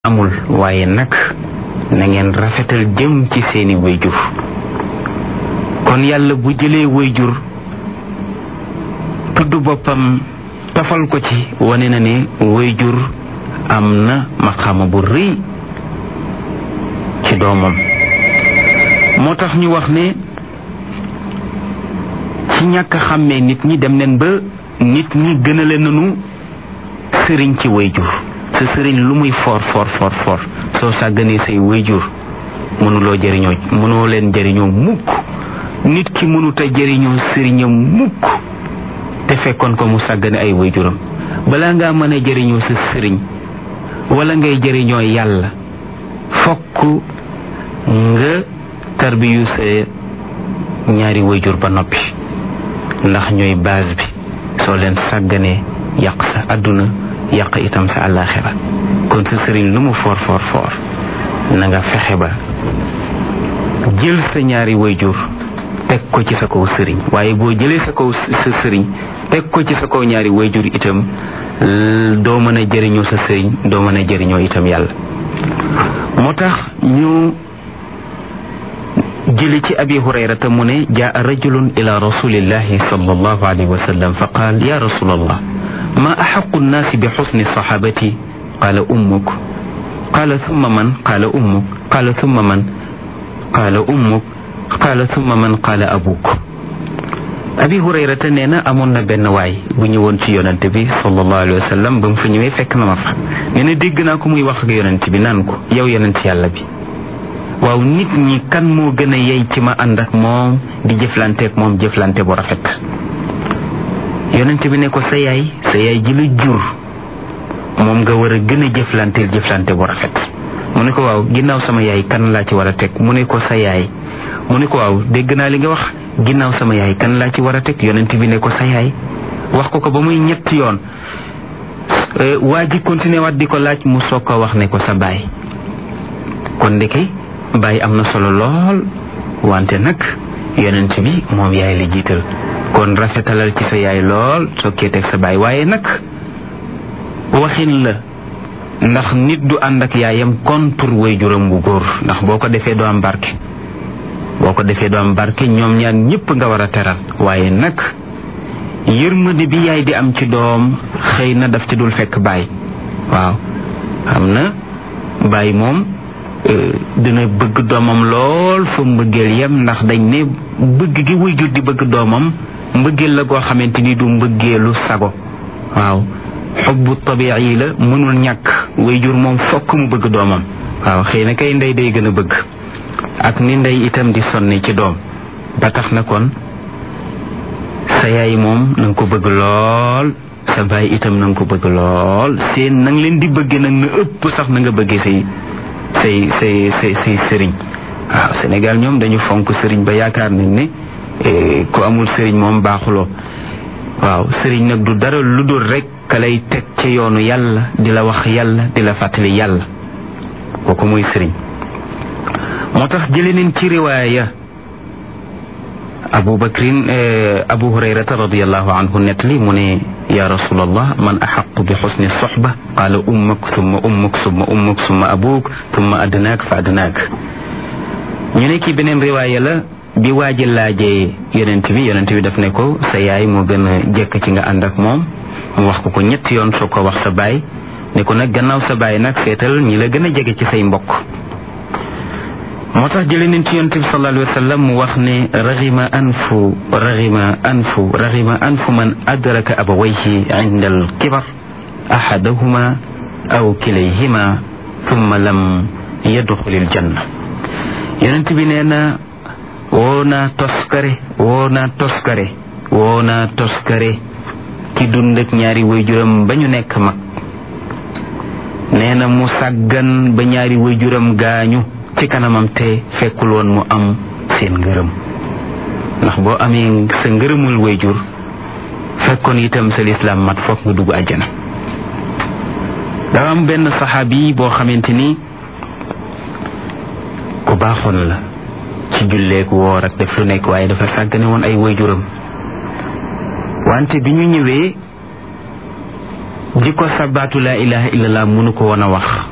amul waaye nag na ngeen rafetal jëm ci seeni wayjur kon yàlla bu jëlee wayjur tudd boppam tafal ko ci wane na ne wayjur am na maqaama bu rëy ci doomam moo tax ñu wax ne ci ñàkk xàmmee nit ñi dem neen ba nit ñi gënale nanu sëriñ ci wayjur sa sëriñ lu muy foor foor foor foor soo sàgganee say wayjur mënuloo jëriñoo mënoo leen jëriñoo mukk nit ki mënuta jëriñoo sëriñam mukk te fekkoon ko mu sàggane ay wayjuram balaa ngaa mën a jëriñoo sa sëriñ wala ngay jëriñoo yàlla fokk nga tarbiyu sa ñaari wayjur ba noppi ndax ñooy base bi soo leen sàgganee yàq sa àdduna yàq itam sa àllaaxira kon sa sëriñ lu mu foor foor foor na nga fexe ba jël sa ñaari wayjur teg ko ci sa kaw sëriñ waaye boo jëlee sa kaw sa sëriñ teg ko ci sa kaw ñaari wayjur itam doo mën a jëriñoo sa sëriñ doo mën a jëriñoo itam yàlla moo tax ñu jëli ci abi hurayrata mu ne jaa rajulun ila rasulillahi sallallahu alayhi wa sallam fa qaal ya rasulallah ma axaqu nnaasi bi xusni saxaabati qaala ummuk qaala summa man qaala ummuk qaala summa man qaala ummuk qaala summa man qaala abuk abi hurayrata nee na amoon na benn waay bu ñëwoon ci yonante bi sallallahu alayhi wa sallam ba mu fa ñëwee fekk na ma fa nee na dégg naa ko muy wax ak yonante bi naan ko yow yonent yàlla bi waaw nit ñi kan moo gën a yey ci ma ànd ak moom di jëflanteek moom jëflante bu rafet yonent bi ne ko sa yaay sa yaay ji la jur moom nga war a gën a jëflanteel jëflante bu rafet mu ne ko waaw ginnaaw sama yaay kan laa ci war a teg mu ne ko sa yaay mu ne ko waaw dégg naa li nga wax ginnaaw sama yaay kan laa ci war a teg yonent bi ne ko sa yaay wax ko ko ba muy ñetti yoon waa ji continué waat di ko laaj mu soog ko wax ne ko sa baay kon ndeke baay am na solo lool wante nag yonent bi moom yaay la jiital kon rafetalal ci sa yaay lool sokkee teg sa baay waaye nag waxin la ndax nit du ànd ak yaayam contre waajuram bu góor ndax boo ko defee doo am barke boo ko defee doo am barke ñoom ñaan ñëpp nga war a teral waaye nag yërmande bi yaay di am ci doom xëy na daf ci dul fekk baay waaw xam na baay moom dina bëgg doomam lool fa mbëggeel yem ndax dañ ne bëgg gi waajur di bëgg doomam mbëggeel la goo xamante ni du mbëggeelu sago waaw xubbu tabi'i la mënul ñàkk waajur moom fokk mu bëgg doomam waaw xëy na kay ndey day gën a bëgg ak ni ndey itam di sonne ci doom ba tax na kon sa yaay moom na nga ko bëgg lool sa baay itam na nga ko bëgg lool seen na nga leen di bëgge nag na ëpp sax na nga bëggee say say say say say sëriñ waaw Sénégal ñoom dañu fonk sëriñ ba yaakaar nañ ne ku amul sëriñ moom baaxuloo waaw sëriñ nag du dara lu dul rek ka lay teg ca yoonu yàlla di la wax yàlla di la fàttali yàlla kooku muy sëriñ moo tax jële neen ci riwaaya abu bakrin abu hurayrata radiallahu anhu nettali mu ne ya rasulallah man axaqu bi xusni soxba qaala ummuk summa ummuk summa ummuk summa abuk summa adnaak fa adnaak ñu ne ci beneen riwaaya la bi waaji laajee yonent bi yonent bi daf ne ko sa yaay moo gën a jekk ci nga ànd ak moom mu wax ko ko ñetti yoon soo ko wax sa baay ne ko nag gannaaw sa baay nag seetal ñi la gën a jege ci say mbokk moo tax jële nañ ci yonent bi sallallahu alayhi wa sallam mu wax ne raxima anfu raxima anfu raxima anfu man adraka abawayhi inda al kibar ahadahuma aw kilayhima thumma lam yadxulil janna yonent bi nee na woo naa toskare woo naa toskare woo naa toskare ki dund ak ñaari waajuram ba ñu nekk mag nee na mu sàggan ba ñaari waajuram gaañu ci kanamam te fekkul woon mu am seen ngërëm ndax boo amee sa ngërëmul wayjur fekkoon itam sa lislaam mat foog nga dugg àjjana dafa am benn saxaabi boo xamante ni ku baaxoon la ci julleek woor ak def lu nekk waaye dafa sàggane woon ay wayjuram wante bi ñu ñëwee di ko sabaatu laa ilaha illallah mënu ko woon a wax